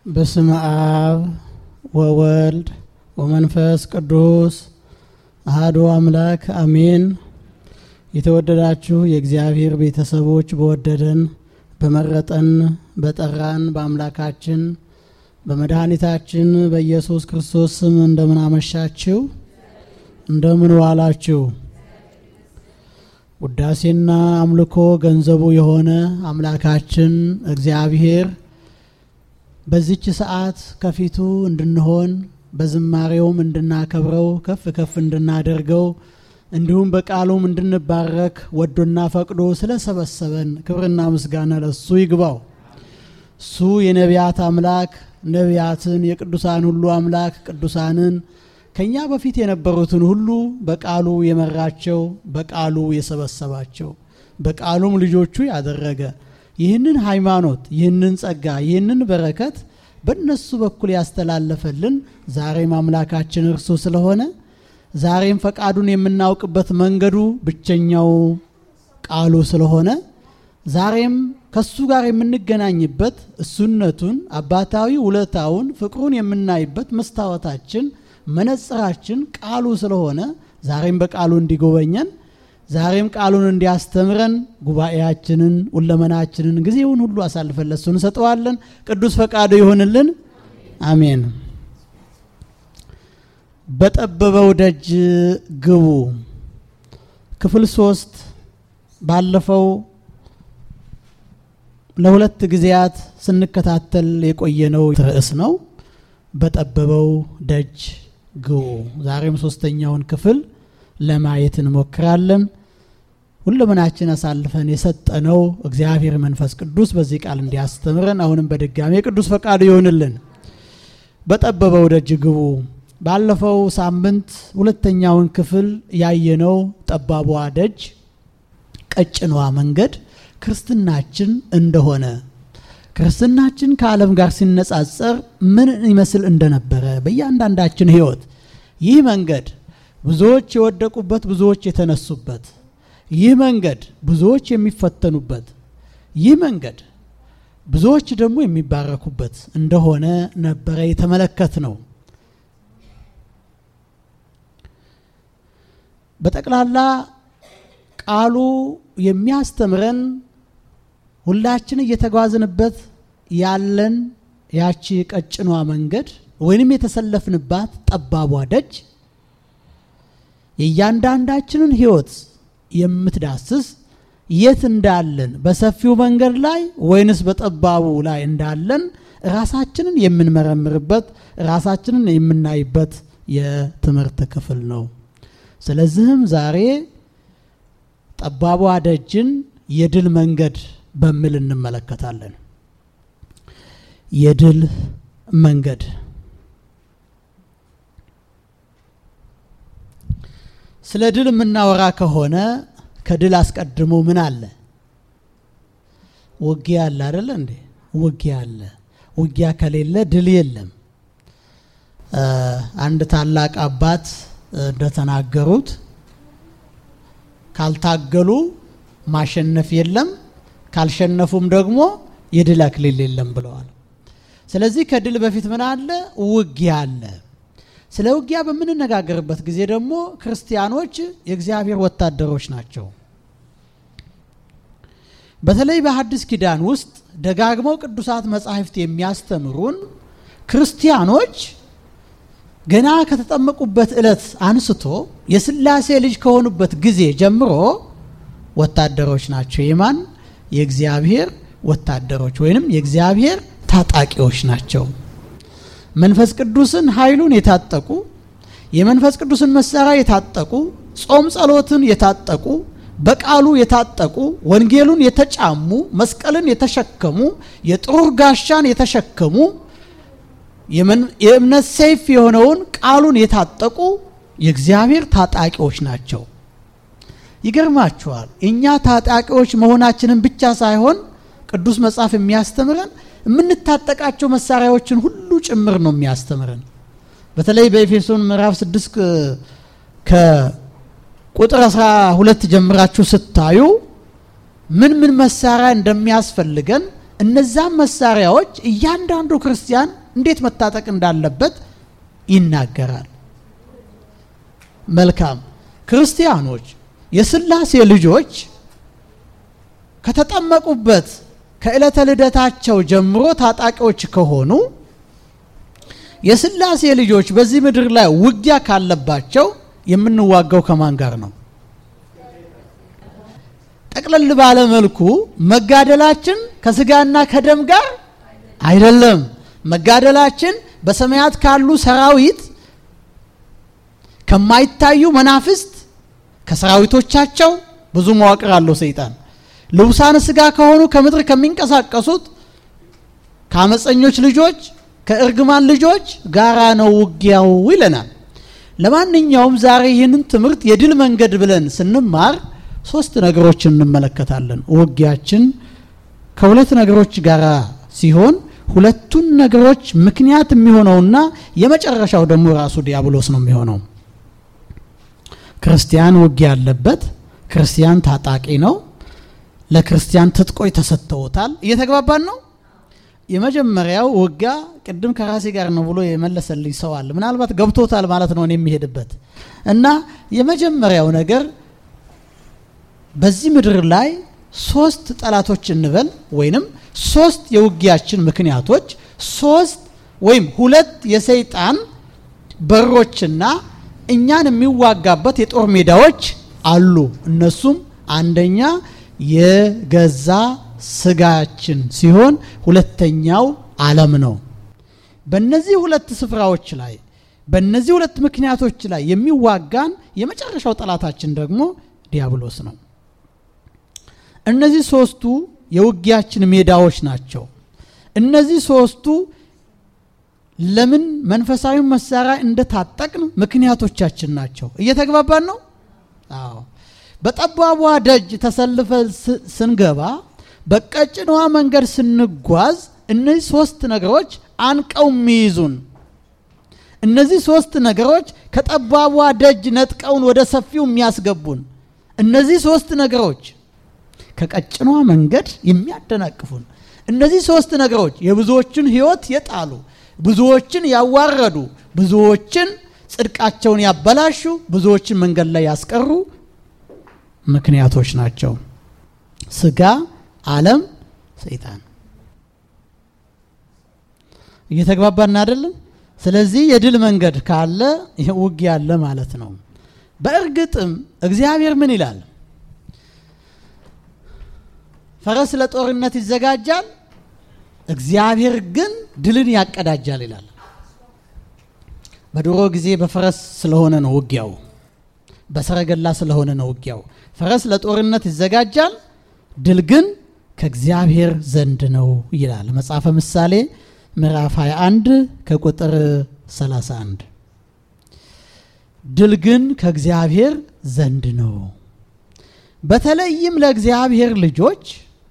በስመ አብ ወወልድ ወመንፈስ ቅዱስ አህዶ አምላክ አሜን። የተወደዳችሁ የእግዚአብሔር ቤተሰቦች በወደደን በመረጠን በጠራን በአምላካችን በመድኃኒታችን በኢየሱስ ክርስቶስ ስም እንደምን አመሻችሁ? እንደምን ዋላችሁ? ውዳሴና አምልኮ ገንዘቡ የሆነ አምላካችን እግዚአብሔር በዚች ሰዓት ከፊቱ እንድንሆን በዝማሬውም እንድናከብረው ከፍ ከፍ እንድናደርገው እንዲሁም በቃሉም እንድንባረክ ወዶና ፈቅዶ ስለሰበሰበን ክብርና ምስጋና ለሱ ይግባው። እሱ የነቢያት አምላክ ነቢያትን የቅዱሳን ሁሉ አምላክ ቅዱሳንን ከኛ በፊት የነበሩትን ሁሉ በቃሉ የመራቸው በቃሉ የሰበሰባቸው በቃሉም ልጆቹ ያደረገ ይህንን ሃይማኖት ይህንን ጸጋ ይህንን በረከት በእነሱ በኩል ያስተላለፈልን ዛሬም አምላካችን እርሱ ስለሆነ ዛሬም ፈቃዱን የምናውቅበት መንገዱ ብቸኛው ቃሉ ስለሆነ ዛሬም ከሱ ጋር የምንገናኝበት እሱነቱን አባታዊ ውለታውን ፍቅሩን የምናይበት መስታወታችን መነጽራችን ቃሉ ስለሆነ ዛሬም በቃሉ እንዲጎበኘን ዛሬም ቃሉን እንዲያስተምረን ጉባኤያችንን ሁለመናችንን ጊዜውን ሁሉ አሳልፈን ለሱ እንሰጠዋለን። ቅዱስ ፈቃዱ ይሆንልን። አሜን። በጠበበው ደጅ ግቡ። ክፍል ሶስት ባለፈው ለሁለት ጊዜያት ስንከታተል የቆየነው ርዕስ ነው። በጠበበው ደጅ ግቡ። ዛሬም ሶስተኛውን ክፍል ለማየት እንሞክራለን። ሁለመናችን አሳልፈን የሰጠነው እግዚአብሔር መንፈስ ቅዱስ በዚህ ቃል እንዲያስተምረን አሁንም በድጋሚ ቅዱስ ፈቃዱ ይሆንልን። በጠበበው ደጅ ግቡ። ባለፈው ሳምንት ሁለተኛውን ክፍል ያየነው ጠባቧ ደጅ ቀጭኗ መንገድ ክርስትናችን እንደሆነ ክርስትናችን ከዓለም ጋር ሲነጻጸር ምን ይመስል እንደነበረ በእያንዳንዳችን ሕይወት ይህ መንገድ ብዙዎች የወደቁበት፣ ብዙዎች የተነሱበት፣ ይህ መንገድ ብዙዎች የሚፈተኑበት፣ ይህ መንገድ ብዙዎች ደግሞ የሚባረኩበት እንደሆነ ነበረ የተመለከት ነው። በጠቅላላ ቃሉ የሚያስተምረን ሁላችን እየተጓዝንበት ያለን ያቺ ቀጭኗ መንገድ ወይንም የተሰለፍንባት ጠባቧ ደጅ የእያንዳንዳችንን ሕይወት የምትዳስስ የት እንዳለን በሰፊው መንገድ ላይ ወይንስ በጠባቡ ላይ እንዳለን ራሳችንን የምንመረምርበት ራሳችንን የምናይበት የትምህርት ክፍል ነው። ስለዚህም ዛሬ ጠባቧ ደጅን የድል መንገድ በሚል እንመለከታለን። የድል መንገድ ስለ ድል የምናወራ ከሆነ ከድል አስቀድሞ ምን አለ? ውጊያ አለ አይደለ እንዴ? ውጊያ አለ። ውጊያ ከሌለ ድል የለም። አንድ ታላቅ አባት እንደተናገሩት ካልታገሉ ማሸነፍ የለም፣ ካልሸነፉም ደግሞ የድል አክሊል የለም ብለዋል። ስለዚህ ከድል በፊት ምን አለ? ውጊያ አለ። ስለ ውጊያ በምንነጋገርበት ጊዜ ደግሞ ክርስቲያኖች የእግዚአብሔር ወታደሮች ናቸው። በተለይ በሐዲስ ኪዳን ውስጥ ደጋግመው ቅዱሳት መጻሕፍት የሚያስተምሩን ክርስቲያኖች ገና ከተጠመቁበት ዕለት አንስቶ የሥላሴ ልጅ ከሆኑበት ጊዜ ጀምሮ ወታደሮች ናቸው። የማን የእግዚአብሔር ወታደሮች ወይንም የእግዚአብሔር ታጣቂዎች ናቸው። መንፈስ ቅዱስን ኃይሉን የታጠቁ የመንፈስ ቅዱስን መሳሪያ የታጠቁ ጾም ጸሎትን የታጠቁ በቃሉ የታጠቁ ወንጌሉን የተጫሙ መስቀልን የተሸከሙ የጥሩር ጋሻን የተሸከሙ የእምነት ሰይፍ የሆነውን ቃሉን የታጠቁ የእግዚአብሔር ታጣቂዎች ናቸው። ይገርማችኋል። እኛ ታጣቂዎች መሆናችንን ብቻ ሳይሆን ቅዱስ መጽሐፍ የሚያስተምረን የምንታጠቃቸው መሳሪያዎችን ሁሉ ጭምር ነው የሚያስተምረን። በተለይ በኤፌሶን ምዕራፍ 6 ከቁጥር 12 ጀምራችሁ ስታዩ ምን ምን መሳሪያ እንደሚያስፈልገን እነዛም መሳሪያዎች እያንዳንዱ ክርስቲያን እንዴት መታጠቅ እንዳለበት ይናገራል። መልካም ክርስቲያኖች የሥላሴ ልጆች ከተጠመቁበት ከዕለተ ልደታቸው ጀምሮ ታጣቂዎች ከሆኑ የሥላሴ ልጆች በዚህ ምድር ላይ ውጊያ ካለባቸው የምንዋጋው ከማን ጋር ነው? ጠቅለል ባለ መልኩ መጋደላችን ከስጋና ከደም ጋር አይደለም። መጋደላችን በሰማያት ካሉ ሰራዊት ከማይታዩ መናፍስት ከሰራዊቶቻቸው ብዙ መዋቅር አለው ሰይጣን ልቡሳን ስጋ ከሆኑ ከምድር ከሚንቀሳቀሱት ከአመፀኞች ልጆች ከእርግማን ልጆች ጋራ ነው ውጊያው ይለናል። ለማንኛውም ዛሬ ይህንን ትምህርት የድል መንገድ ብለን ስንማር ሶስት ነገሮችን እንመለከታለን። ውጊያችን ከሁለት ነገሮች ጋር ሲሆን ሁለቱን ነገሮች ምክንያት የሚሆነውና የመጨረሻው ደግሞ ራሱ ዲያብሎስ ነው የሚሆነው። ክርስቲያን ውጊያ ያለበት፣ ክርስቲያን ታጣቂ ነው። ለክርስቲያን ትጥቆች ተሰጥተውታል። እየተግባባን ነው። የመጀመሪያው ውጊያ ቅድም ከራሴ ጋር ነው ብሎ የመለሰልኝ ሰው አለ። ምናልባት ገብቶታል ማለት ነው እኔ የሚሄድበት እና የመጀመሪያው ነገር በዚህ ምድር ላይ ሶስት ጠላቶች እንበል ወይንም ሶስት የውጊያችን ምክንያቶች ሶስት ወይም ሁለት የሰይጣን በሮችና እኛን የሚዋጋበት የጦር ሜዳዎች አሉ። እነሱም አንደኛ የገዛ ስጋችን ሲሆን ሁለተኛው ዓለም ነው። በእነዚህ ሁለት ስፍራዎች ላይ በእነዚህ ሁለት ምክንያቶች ላይ የሚዋጋን የመጨረሻው ጠላታችን ደግሞ ዲያብሎስ ነው። እነዚህ ሶስቱ የውጊያችን ሜዳዎች ናቸው። እነዚህ ሶስቱ ለምን መንፈሳዊ መሳሪያ እንደታጠቅን ምክንያቶቻችን ናቸው። እየተግባባን ነው? አዎ። በጠባቧ ደጅ ተሰልፈን ስንገባ በቀጭኗ መንገድ ስንጓዝ እነዚህ ሶስት ነገሮች አንቀው የሚይዙን እነዚህ ሶስት ነገሮች ከጠባቧ ደጅ ነጥቀውን ወደ ሰፊው የሚያስገቡን እነዚህ ሶስት ነገሮች ከቀጭኗ መንገድ የሚያደናቅፉን እነዚህ ሶስት ነገሮች የብዙዎችን ሕይወት የጣሉ ብዙዎችን ያዋረዱ ብዙዎችን ጽድቃቸውን ያበላሹ ብዙዎችን መንገድ ላይ ያስቀሩ ምክንያቶች ናቸው። ስጋ፣ ዓለም፣ ሰይጣን። እየተግባባን አይደለም? ስለዚህ የድል መንገድ ካለ ውጊያ አለ ማለት ነው። በእርግጥም እግዚአብሔር ምን ይላል? ፈረስ ለጦርነት ይዘጋጃል፣ እግዚአብሔር ግን ድልን ያቀዳጃል ይላል። በድሮ ጊዜ በፈረስ ስለሆነ ነው ውጊያው፣ በሰረገላ ስለሆነ ነው ውጊያው። ፈረስ ለጦርነት ይዘጋጃል፣ ድል ግን ከእግዚአብሔር ዘንድ ነው ይላል መጽሐፈ ምሳሌ ምዕራፍ 21 ከቁጥር 31። ድል ግን ከእግዚአብሔር ዘንድ ነው። በተለይም ለእግዚአብሔር ልጆች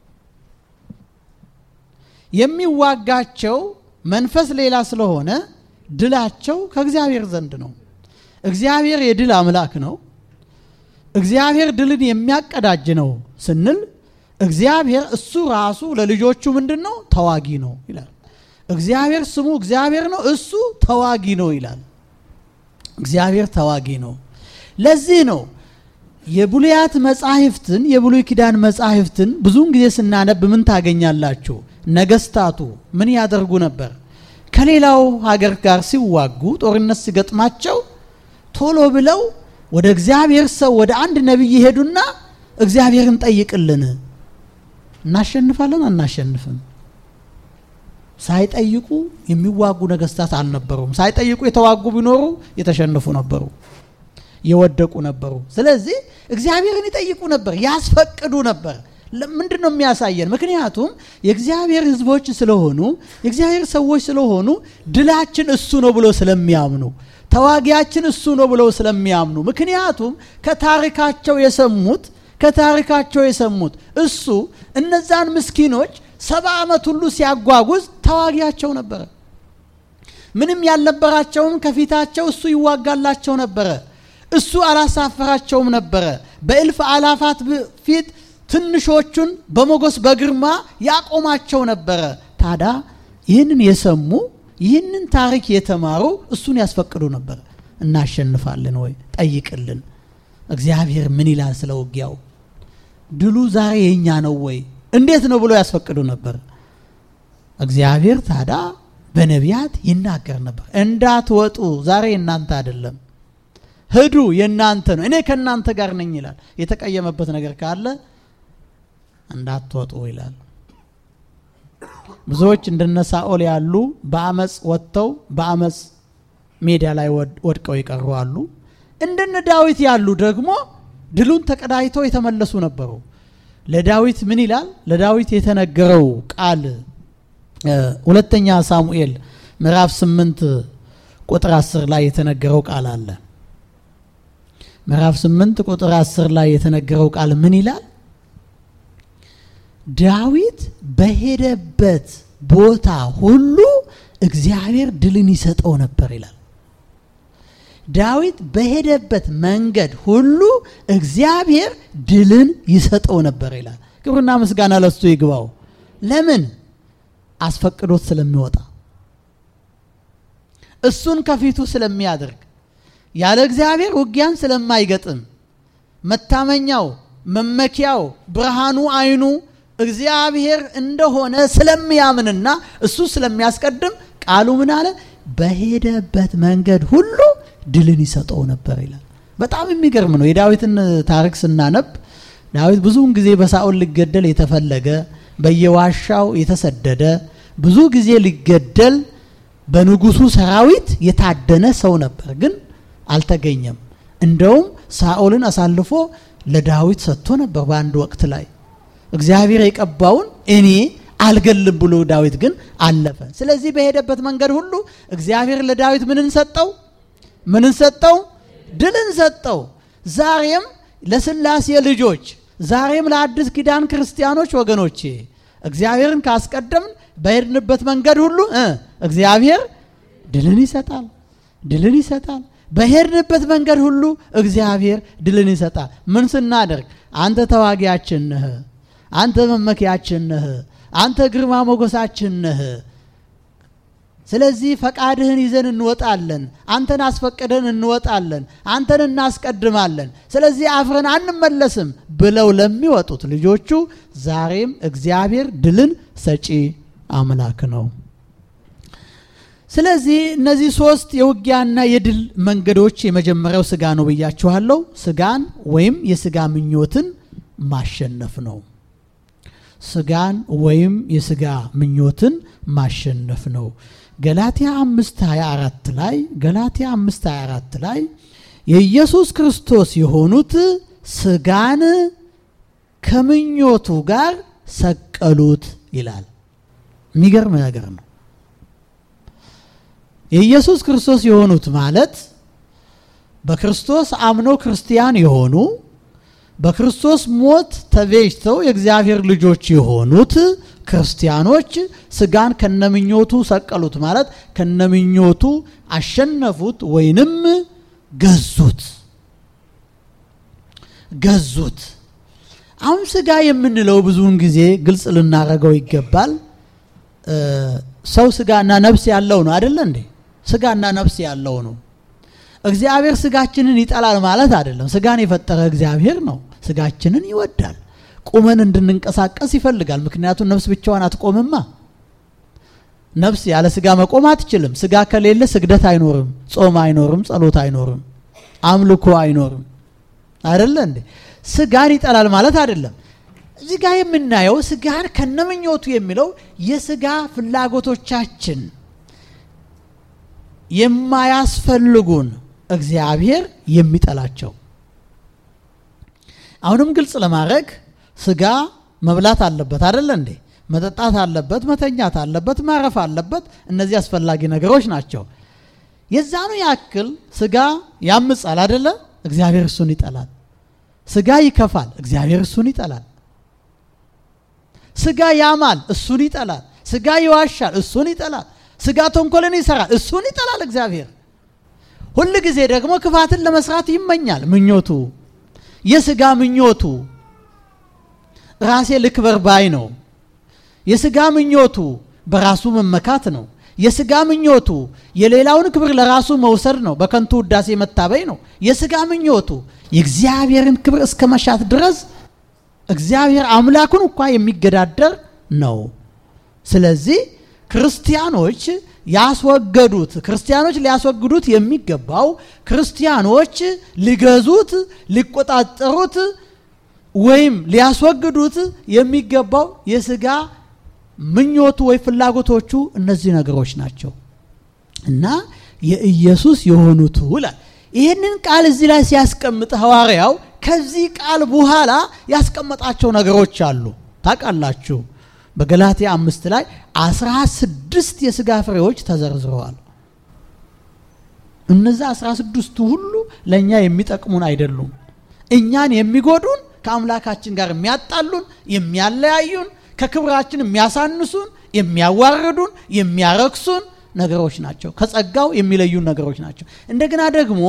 የሚዋጋቸው መንፈስ ሌላ ስለሆነ ድላቸው ከእግዚአብሔር ዘንድ ነው። እግዚአብሔር የድል አምላክ ነው። እግዚአብሔር ድልን የሚያቀዳጅ ነው ስንል እግዚአብሔር እሱ ራሱ ለልጆቹ ምንድን ነው? ተዋጊ ነው ይላል። እግዚአብሔር ስሙ እግዚአብሔር ነው፣ እሱ ተዋጊ ነው ይላል። እግዚአብሔር ተዋጊ ነው። ለዚህ ነው የብሉያት መጻሕፍትን የብሉይ ኪዳን መጻሕፍትን ብዙውን ጊዜ ስናነብ ምን ታገኛላችሁ? ነገስታቱ ምን ያደርጉ ነበር? ከሌላው ሀገር ጋር ሲዋጉ ጦርነት ሲገጥማቸው ቶሎ ብለው ወደ እግዚአብሔር ሰው ወደ አንድ ነቢይ ሄዱና እግዚአብሔርን ጠይቅልን፣ እናሸንፋለን አናሸንፍም? ሳይጠይቁ የሚዋጉ ነገስታት አልነበሩም። ሳይጠይቁ የተዋጉ ቢኖሩ የተሸነፉ ነበሩ፣ የወደቁ ነበሩ። ስለዚህ እግዚአብሔርን ይጠይቁ ነበር፣ ያስፈቅዱ ነበር። ምንድን ነው የሚያሳየን? ምክንያቱም የእግዚአብሔር ሕዝቦች ስለሆኑ የእግዚአብሔር ሰዎች ስለሆኑ ድላችን እሱ ነው ብሎ ስለሚያምኑ ተዋጊያችን እሱ ነው ብለው ስለሚያምኑ ምክንያቱም ከታሪካቸው የሰሙት ከታሪካቸው የሰሙት እሱ እነዛን ምስኪኖች ሰባ ዓመት ሁሉ ሲያጓጉዝ ተዋጊያቸው ነበረ። ምንም ያልነበራቸውም ከፊታቸው እሱ ይዋጋላቸው ነበረ። እሱ አላሳፈራቸውም ነበረ። በእልፍ አላፋት ፊት ትንሾቹን በሞገስ በግርማ ያቆማቸው ነበረ። ታዲያ ይህንን የሰሙ ይህንን ታሪክ የተማሩ እሱን ያስፈቅዱ ነበር። እናሸንፋለን ወይ ጠይቅልን፣ እግዚአብሔር ምን ይላል ስለ ውጊያው፣ ድሉ ዛሬ የኛ ነው ወይ እንዴት ነው ብሎ ያስፈቅዱ ነበር። እግዚአብሔር ታዲያ በነቢያት ይናገር ነበር። እንዳትወጡ ዛሬ የእናንተ አይደለም፣ ሂዱ የእናንተ ነው፣ እኔ ከእናንተ ጋር ነኝ ይላል። የተቀየመበት ነገር ካለ እንዳትወጡ ይላል። ብዙዎች እንደነ ሳኦል ያሉ በአመፅ ወጥተው በአመፅ ሜዳ ላይ ወድቀው የቀሩ አሉ። እንደነ ዳዊት ያሉ ደግሞ ድሉን ተቀዳጅተው የተመለሱ ነበሩ። ለዳዊት ምን ይላል? ለዳዊት የተነገረው ቃል ሁለተኛ ሳሙኤል ምዕራፍ ስምንት ቁጥር አስር ላይ የተነገረው ቃል አለ። ምዕራፍ ስምንት ቁጥር አስር ላይ የተነገረው ቃል ምን ይላል? ዳዊት በሄደበት ቦታ ሁሉ እግዚአብሔር ድልን ይሰጠው ነበር ይላል። ዳዊት በሄደበት መንገድ ሁሉ እግዚአብሔር ድልን ይሰጠው ነበር ይላል። ክብርና ምስጋና ለሱ ይግባው። ለምን? አስፈቅዶት ስለሚወጣ እሱን ከፊቱ ስለሚያደርግ ያለ እግዚአብሔር ውጊያን ስለማይገጥም መታመኛው መመኪያው ብርሃኑ አይኑ እግዚአብሔር እንደሆነ ስለሚያምንና እሱ ስለሚያስቀድም ቃሉ ምን አለ? በሄደበት መንገድ ሁሉ ድልን ይሰጠው ነበር ይላል። በጣም የሚገርም ነው። የዳዊትን ታሪክ ስናነብ ዳዊት ብዙውን ጊዜ በሳኦል ሊገደል የተፈለገ በየዋሻው የተሰደደ ብዙ ጊዜ ሊገደል በንጉሱ ሰራዊት የታደነ ሰው ነበር፣ ግን አልተገኘም። እንደውም ሳኦልን አሳልፎ ለዳዊት ሰጥቶ ነበር በአንድ ወቅት ላይ እግዚአብሔር የቀባውን እኔ አልገልም ብሎ ዳዊት ግን አለፈ። ስለዚህ በሄደበት መንገድ ሁሉ እግዚአብሔር ለዳዊት ምንን ሰጠው? ምንን ሰጠው? ድልን ሰጠው። ዛሬም ለስላሴ ልጆች፣ ዛሬም ለአዲስ ኪዳን ክርስቲያኖች ወገኖቼ እግዚአብሔርን ካስቀደምን በሄድንበት መንገድ ሁሉ እግዚአብሔር ድልን ይሰጣል፣ ድልን ይሰጣል። በሄድንበት መንገድ ሁሉ እግዚአብሔር ድልን ይሰጣል። ምን ስናደርግ? አንተ ተዋጊያችን ነህ፣ አንተ መመኪያችን ነህ፣ አንተ ግርማ ሞገሳችን ነህ። ስለዚህ ፈቃድህን ይዘን እንወጣለን፣ አንተን አስፈቅደን እንወጣለን፣ አንተን እናስቀድማለን። ስለዚህ አፍረን አንመለስም ብለው ለሚወጡት ልጆቹ ዛሬም እግዚአብሔር ድልን ሰጪ አምላክ ነው። ስለዚህ እነዚህ ሶስት የውጊያና የድል መንገዶች የመጀመሪያው ስጋ ነው ብያችኋለሁ። ስጋን ወይም የስጋ ምኞትን ማሸነፍ ነው። ስጋን ወይም የስጋ ምኞትን ማሸነፍ ነው። ገላትያ 5:24 ላይ ገላትያ 5:24 ላይ የኢየሱስ ክርስቶስ የሆኑት ስጋን ከምኞቱ ጋር ሰቀሉት ይላል። የሚገርም ነገር ነው። የኢየሱስ ክርስቶስ የሆኑት ማለት በክርስቶስ አምኖ ክርስቲያን የሆኑ በክርስቶስ ሞት ተቤዥተው የእግዚአብሔር ልጆች የሆኑት ክርስቲያኖች ስጋን ከነምኞቱ ሰቀሉት ማለት ከነምኞቱ አሸነፉት ወይንም ገዙት ገዙት። አሁን ስጋ የምንለው ብዙውን ጊዜ ግልጽ ልናደርገው ይገባል። ሰው ስጋና ነፍስ ያለው ነው አይደለ እንዴ? ስጋና ነፍስ ያለው ነው። እግዚአብሔር ስጋችንን ይጠላል ማለት አይደለም። ስጋን የፈጠረ እግዚአብሔር ነው። ስጋችንን ይወዳል። ቁመን እንድንንቀሳቀስ ይፈልጋል። ምክንያቱም ነፍስ ብቻዋን አትቆምማ። ነፍስ ያለ ስጋ መቆም አትችልም። ስጋ ከሌለ ስግደት አይኖርም፣ ጾም አይኖርም፣ ጸሎት አይኖርም፣ አምልኮ አይኖርም። አይደለ እንዴ? ስጋን ይጠላል ማለት አይደለም። እዚህ ጋር የምናየው ስጋን ከነምኞቱ የሚለው የስጋ ፍላጎቶቻችን የማያስፈልጉን እግዚአብሔር የሚጠላቸው። አሁንም ግልጽ ለማድረግ ስጋ መብላት አለበት አይደለ እንዴ? መጠጣት አለበት፣ መተኛት አለበት፣ ማረፍ አለበት። እነዚህ አስፈላጊ ነገሮች ናቸው። የዛኑ ያክል ስጋ ያምጻል አይደለ? እግዚአብሔር እሱን ይጠላል። ስጋ ይከፋል፣ እግዚአብሔር እሱን ይጠላል። ስጋ ያማል፣ እሱን ይጠላል። ስጋ ይዋሻል፣ እሱን ይጠላል። ስጋ ተንኮልን ይሰራል፣ እሱን ይጠላል እግዚአብሔር። ሁል ጊዜ ደግሞ ክፋትን ለመስራት ይመኛል። ምኞቱ የስጋ ምኞቱ ራሴ ልክበር ባይ ነው። የስጋ ምኞቱ በራሱ መመካት ነው። የስጋ ምኞቱ የሌላውን ክብር ለራሱ መውሰድ ነው። በከንቱ ውዳሴ መታበይ ነው። የስጋ ምኞቱ የእግዚአብሔርን ክብር እስከ መሻት ድረስ እግዚአብሔር አምላኩን እንኳ የሚገዳደር ነው። ስለዚህ ክርስቲያኖች ያስወገዱት ክርስቲያኖች ሊያስወግዱት የሚገባው ክርስቲያኖች ሊገዙት፣ ሊቆጣጠሩት ወይም ሊያስወግዱት የሚገባው የስጋ ምኞቱ ወይ ፍላጎቶቹ እነዚህ ነገሮች ናቸው እና የኢየሱስ የሆኑቱ ይላል። ይህንን ቃል እዚህ ላይ ሲያስቀምጥ ሐዋርያው ከዚህ ቃል በኋላ ያስቀመጣቸው ነገሮች አሉ። ታውቃላችሁ በገላትያ አምስት ላይ አስራ ስድስት የስጋ ፍሬዎች ተዘርዝረዋል። እነዚህ አስራ ስድስቱ ሁሉ ለእኛ የሚጠቅሙን አይደሉም። እኛን የሚጎዱን፣ ከአምላካችን ጋር የሚያጣሉን፣ የሚያለያዩን፣ ከክብራችን የሚያሳንሱን፣ የሚያዋርዱን፣ የሚያረክሱን ነገሮች ናቸው። ከጸጋው የሚለዩን ነገሮች ናቸው። እንደገና ደግሞ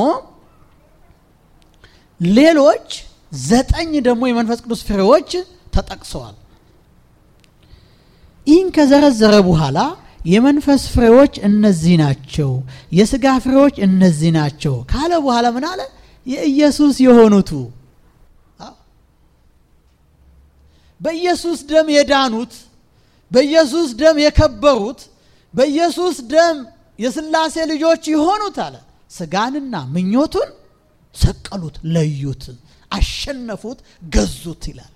ሌሎች ዘጠኝ ደግሞ የመንፈስ ቅዱስ ፍሬዎች ተጠቅሰዋል። ይህን ከዘረዘረ በኋላ የመንፈስ ፍሬዎች እነዚህ ናቸው፣ የስጋ ፍሬዎች እነዚህ ናቸው ካለ በኋላ ምን አለ? የኢየሱስ የሆኑቱ በኢየሱስ ደም የዳኑት፣ በኢየሱስ ደም የከበሩት፣ በኢየሱስ ደም የሥላሴ ልጆች የሆኑት አለ ስጋንና ምኞቱን ሰቀሉት፣ ለዩት፣ አሸነፉት፣ ገዙት ይላል።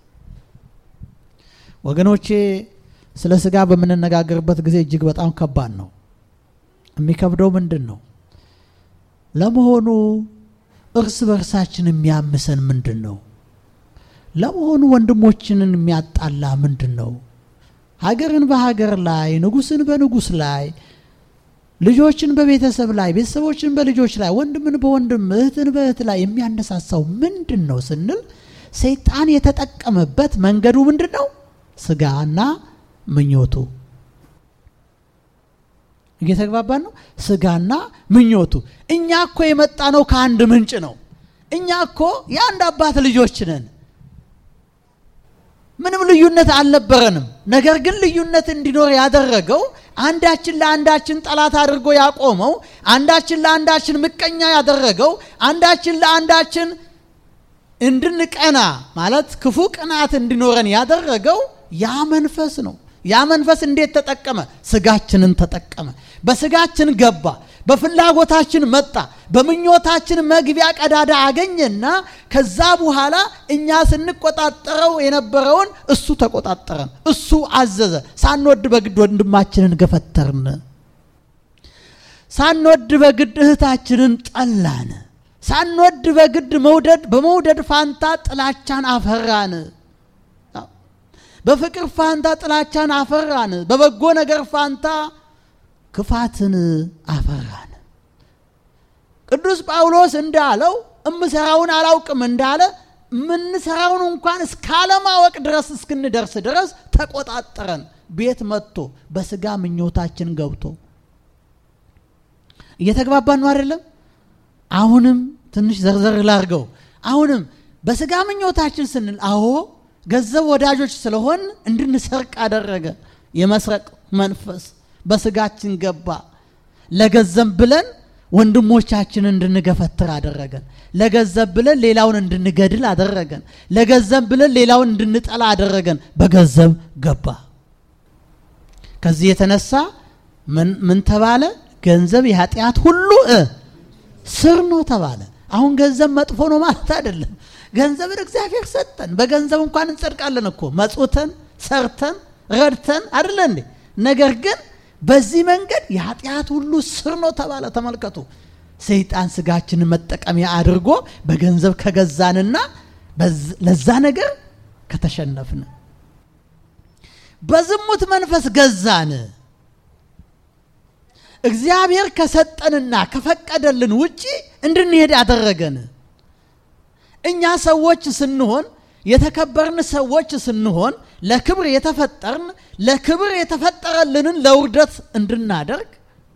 ወገኖቼ ስለ ስጋ በምንነጋገርበት ጊዜ እጅግ በጣም ከባድ ነው። የሚከብደው ምንድን ነው? ለመሆኑ እርስ በርሳችን የሚያምሰን ምንድን ነው? ለመሆኑ ወንድሞችንን የሚያጣላ ምንድን ነው? ሀገርን በሀገር ላይ፣ ንጉሥን በንጉሥ ላይ፣ ልጆችን በቤተሰብ ላይ፣ ቤተሰቦችን በልጆች ላይ፣ ወንድምን በወንድም እህትን በእህት ላይ የሚያነሳሳው ምንድን ነው ስንል ሰይጣን የተጠቀመበት መንገዱ ምንድን ነው? ስጋና ምኞቱ እየተግባባን ነው። ስጋና ምኞቱ። እኛ እኮ የመጣ ነው ከአንድ ምንጭ ነው። እኛ እኮ የአንድ አባት ልጆች ነን። ምንም ልዩነት አልነበረንም። ነገር ግን ልዩነት እንዲኖር ያደረገው አንዳችን ለአንዳችን ጠላት አድርጎ ያቆመው፣ አንዳችን ለአንዳችን ምቀኛ ያደረገው፣ አንዳችን ለአንዳችን እንድንቀና ማለት ክፉ ቅናት እንዲኖረን ያደረገው ያ መንፈስ ነው። ያ መንፈስ እንዴት ተጠቀመ? ስጋችንን ተጠቀመ። በስጋችን ገባ፣ በፍላጎታችን መጣ፣ በምኞታችን መግቢያ ቀዳዳ አገኘና ከዛ በኋላ እኛ ስንቆጣጠረው የነበረውን እሱ ተቆጣጠረን፣ እሱ አዘዘ። ሳንወድ በግድ ወንድማችንን ገፈተርን፣ ሳንወድ በግድ እህታችንን ጠላን፣ ሳንወድ በግድ መውደድ በመውደድ ፋንታ ጥላቻን አፈራን። በፍቅር ፋንታ ጥላቻን አፈራን። በበጎ ነገር ፋንታ ክፋትን አፈራን። ቅዱስ ጳውሎስ እንዳለው እምሰራውን አላውቅም እንዳለ የምንሰራውን እንኳን እስካለማወቅ ድረስ እስክንደርስ ድረስ ተቆጣጠረን። ቤት መጥቶ በስጋ ምኞታችን ገብቶ እየተግባባን ነው አይደለም? አሁንም ትንሽ ዘርዘር ላርገው። አሁንም በስጋ ምኞታችን ስንል አዎ ገንዘብ ወዳጆች ስለሆን እንድንሰርቅ አደረገ። የመስረቅ መንፈስ በስጋችን ገባ። ለገንዘብ ብለን ወንድሞቻችንን እንድንገፈትር አደረገን። ለገንዘብ ብለን ሌላውን እንድንገድል አደረገን። ለገንዘብ ብለን ሌላውን እንድንጠላ አደረገን። በገንዘብ ገባ። ከዚህ የተነሳ ምን ተባለ? ገንዘብ የኃጢአት ሁሉ ስር ነው ተባለ። አሁን ገንዘብ መጥፎ ነው ማለት አይደለም። ገንዘብን እግዚአብሔር ሰጠን። በገንዘብ እንኳን እንጸድቃለን እኮ መጽውተን፣ ሰርተን፣ ረድተን አይደለ እንዴ? ነገር ግን በዚህ መንገድ የኃጢአት ሁሉ ስር ነው ተባለ። ተመልከቱ፣ ሰይጣን ስጋችንን መጠቀሚያ አድርጎ በገንዘብ ከገዛንና ለዛ ነገር ከተሸነፍን፣ በዝሙት መንፈስ ገዛን። እግዚአብሔር ከሰጠንና ከፈቀደልን ውጪ እንድንሄድ አደረገን። እኛ ሰዎች ስንሆን የተከበርን ሰዎች ስንሆን ለክብር የተፈጠርን ለክብር የተፈጠረልንን ለውርደት እንድናደርግ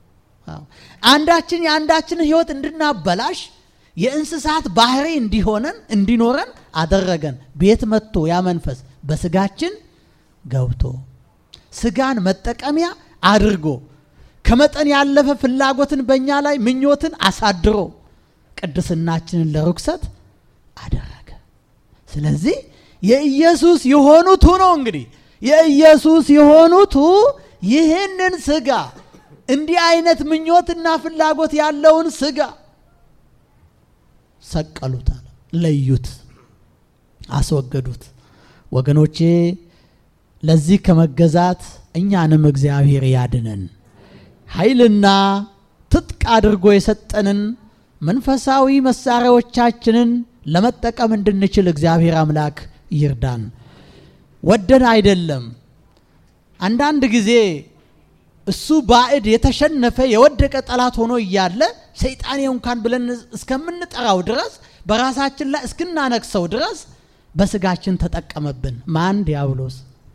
አንዳችን የአንዳችን ሕይወት እንድናበላሽ የእንስሳት ባህሪ እንዲሆነን እንዲኖረን አደረገን። ቤት መጥቶ ያ መንፈስ በስጋችን ገብቶ ስጋን መጠቀሚያ አድርጎ ከመጠን ያለፈ ፍላጎትን በእኛ ላይ ምኞትን አሳድሮ ቅድስናችንን ለርኩሰት አደረገ። ስለዚህ የኢየሱስ የሆኑቱ ነው እንግዲህ የኢየሱስ የሆኑቱ ይህንን ስጋ እንዲህ አይነት ምኞትና ፍላጎት ያለውን ስጋ ሰቀሉት፣ አለ ለዩት፣ አስወገዱት። ወገኖቼ ለዚህ ከመገዛት እኛንም እግዚአብሔር ያድነን። ኃይልና ትጥቅ አድርጎ የሰጠንን መንፈሳዊ መሳሪያዎቻችንን ለመጠቀም እንድንችል እግዚአብሔር አምላክ ይርዳን። ወደን አይደለም። አንዳንድ ጊዜ እሱ ባዕድ የተሸነፈ የወደቀ ጠላት ሆኖ እያለ ሰይጣኔ እንኳን ብለን እስከምንጠራው ድረስ በራሳችን ላይ እስክናነክሰው ድረስ በስጋችን ተጠቀመብን። ማን? ዲያብሎስ።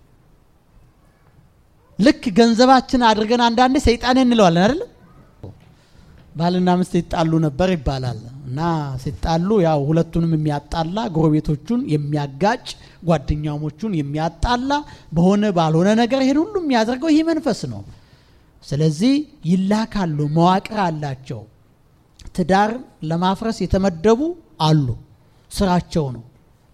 ልክ ገንዘባችን አድርገን አንዳንዴ ሰይጣኔ እንለዋለን አይደል? ባልና ሚስት ይጣሉ ነበር ይባላል እና ሲጣሉ ያው ሁለቱንም የሚያጣላ ጎረቤቶቹን የሚያጋጭ ጓደኛሞቹን የሚያጣላ በሆነ ባልሆነ ነገር ይሄን ሁሉ የሚያደርገው ይህ መንፈስ ነው። ስለዚህ ይላካሉ፣ መዋቅር አላቸው። ትዳር ለማፍረስ የተመደቡ አሉ፣ ስራቸው ነው።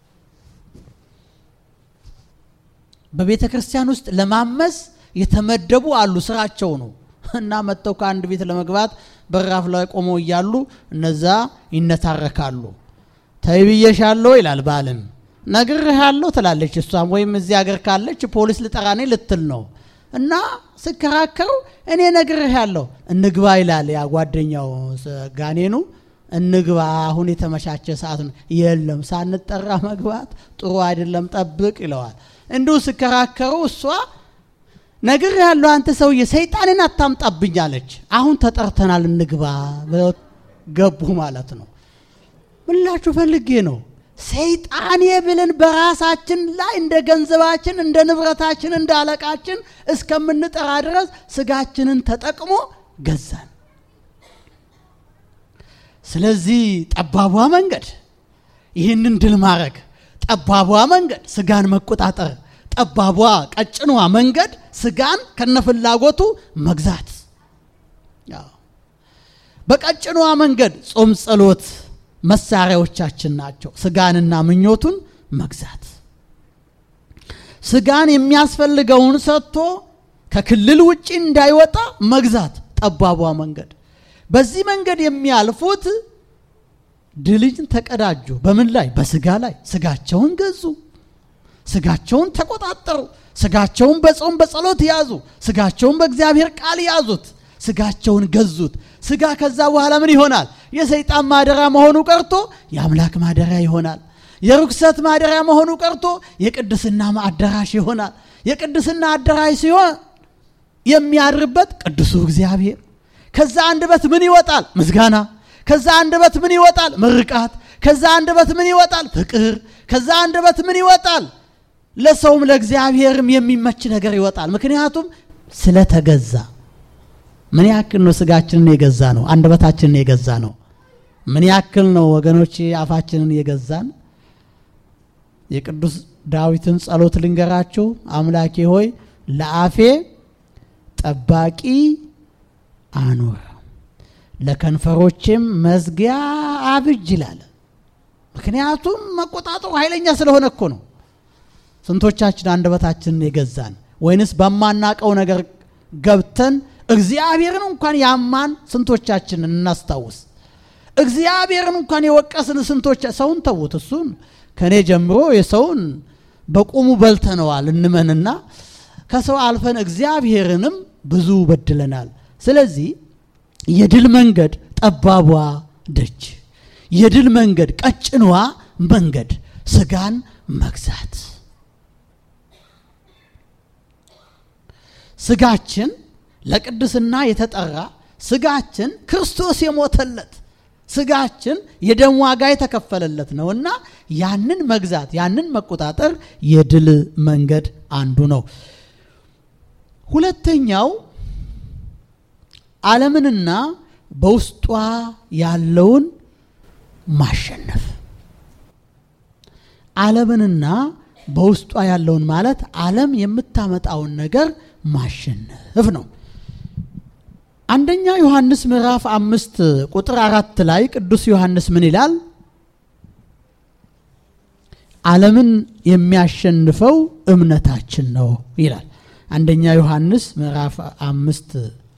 በቤተ ክርስቲያን ውስጥ ለማመስ የተመደቡ አሉ፣ ስራቸው ነው። እና መጥተው ከአንድ ቤት ለመግባት በራፍ ላይ ቆመው እያሉ እነዛ ይነታረካሉ። ተይ ብዬሻለሁ ይላል ባልም፣ ነግሬሃለሁ ትላለች እሷም። ወይም እዚህ ሀገር ካለች ፖሊስ ልጠራኔ ልትል ነው እና ስከራከሩ እኔ ነግሬሃለሁ እንግባ ይላል ያ ጓደኛው ጋኔኑ። እንግባ አሁን የተመቻቸ ሰዓት ነው። የለም ሳንጠራ መግባት ጥሩ አይደለም፣ ጠብቅ ይለዋል። እንዲሁ ስከራከሩ እሷ ነግር ያለው አንተ ሰውዬ ሰይጣንን አታምጣብኝ አለች። አሁን ተጠርተናል እንግባ ብለው ገቡ ማለት ነው። ምላችሁ ፈልጌ ነው ሰይጣኔ ብለን በራሳችን ላይ እንደ ገንዘባችን እንደ ንብረታችን እንደ አለቃችን እስከምንጠራ ድረስ ስጋችንን ተጠቅሞ ገዛን። ስለዚህ ጠባቧ መንገድ ይህንን ድል ማድረግ፣ ጠባቧ መንገድ ስጋን መቆጣጠር ጠባቧ ቀጭኗ መንገድ ስጋን ከነፍላጎቱ መግዛት። በቀጭኗ መንገድ ጾም፣ ጸሎት መሳሪያዎቻችን ናቸው። ስጋንና ምኞቱን መግዛት፣ ስጋን የሚያስፈልገውን ሰጥቶ ከክልል ውጭ እንዳይወጣ መግዛት። ጠባቧ መንገድ። በዚህ መንገድ የሚያልፉት ድልን ተቀዳጁ። በምን ላይ? በስጋ ላይ። ስጋቸውን ገዙ። ስጋቸውን ተቆጣጠሩ። ስጋቸውን በጾም በጸሎት ያዙ። ስጋቸውን በእግዚአብሔር ቃል ያዙት። ስጋቸውን ገዙት። ስጋ ከዛ በኋላ ምን ይሆናል? የሰይጣን ማደሪያ መሆኑ ቀርቶ የአምላክ ማደሪያ ይሆናል። የርኩሰት ማደሪያ መሆኑ ቀርቶ የቅድስና አዳራሽ ይሆናል። የቅድስና አዳራሽ ሲሆን የሚያድርበት ቅዱሱ እግዚአብሔር። ከዛ አንደበት ምን ይወጣል? ምስጋና። ከዛ አንደበት ምን ይወጣል? ምርቃት። ከዛ አንደበት ምን ይወጣል? ፍቅር። ከዛ አንደበት ምን ይወጣል? ለሰውም ለእግዚአብሔርም የሚመች ነገር ይወጣል። ምክንያቱም ስለተገዛ። ምን ያክል ነው ስጋችንን የገዛ ነው? አንደበታችንን የገዛ ነው? ምን ያክል ነው ወገኖች አፋችንን የገዛን? የቅዱስ ዳዊትን ጸሎት ልንገራችሁ። አምላኬ ሆይ ለአፌ ጠባቂ አኑር፣ ለከንፈሮቼም መዝጊያ አብጅ ይላል። ምክንያቱም መቆጣጠሩ ኃይለኛ ስለሆነ እኮ ነው። ስንቶቻችን አንደበታችንን የገዛን ወይንስ በማናቀው ነገር ገብተን እግዚአብሔርን እንኳን ያማን ስንቶቻችንን እናስታውስ። እግዚአብሔርን እንኳን የወቀስን ስንቶቻ ሰውን ተዉት፣ እሱን ከእኔ ጀምሮ የሰውን በቁሙ በልተነዋል እንመንና ከሰው አልፈን እግዚአብሔርንም ብዙ በድለናል። ስለዚህ የድል መንገድ ጠባቧ ደጅ፣ የድል መንገድ ቀጭኗ መንገድ ስጋን መግዛት ስጋችን ለቅድስና የተጠራ ስጋችን ክርስቶስ የሞተለት ስጋችን የደም ዋጋ የተከፈለለት ነውና ያንን መግዛት ያንን መቆጣጠር የድል መንገድ አንዱ ነው። ሁለተኛው ዓለምንና በውስጧ ያለውን ማሸነፍ ዓለምንና በውስጧ ያለውን ማለት ዓለም የምታመጣውን ነገር ማሸነፍ ነው። አንደኛ ዮሐንስ ምዕራፍ አምስት ቁጥር አራት ላይ ቅዱስ ዮሐንስ ምን ይላል? ዓለምን የሚያሸንፈው እምነታችን ነው ይላል። አንደኛ ዮሐንስ ምዕራፍ አምስት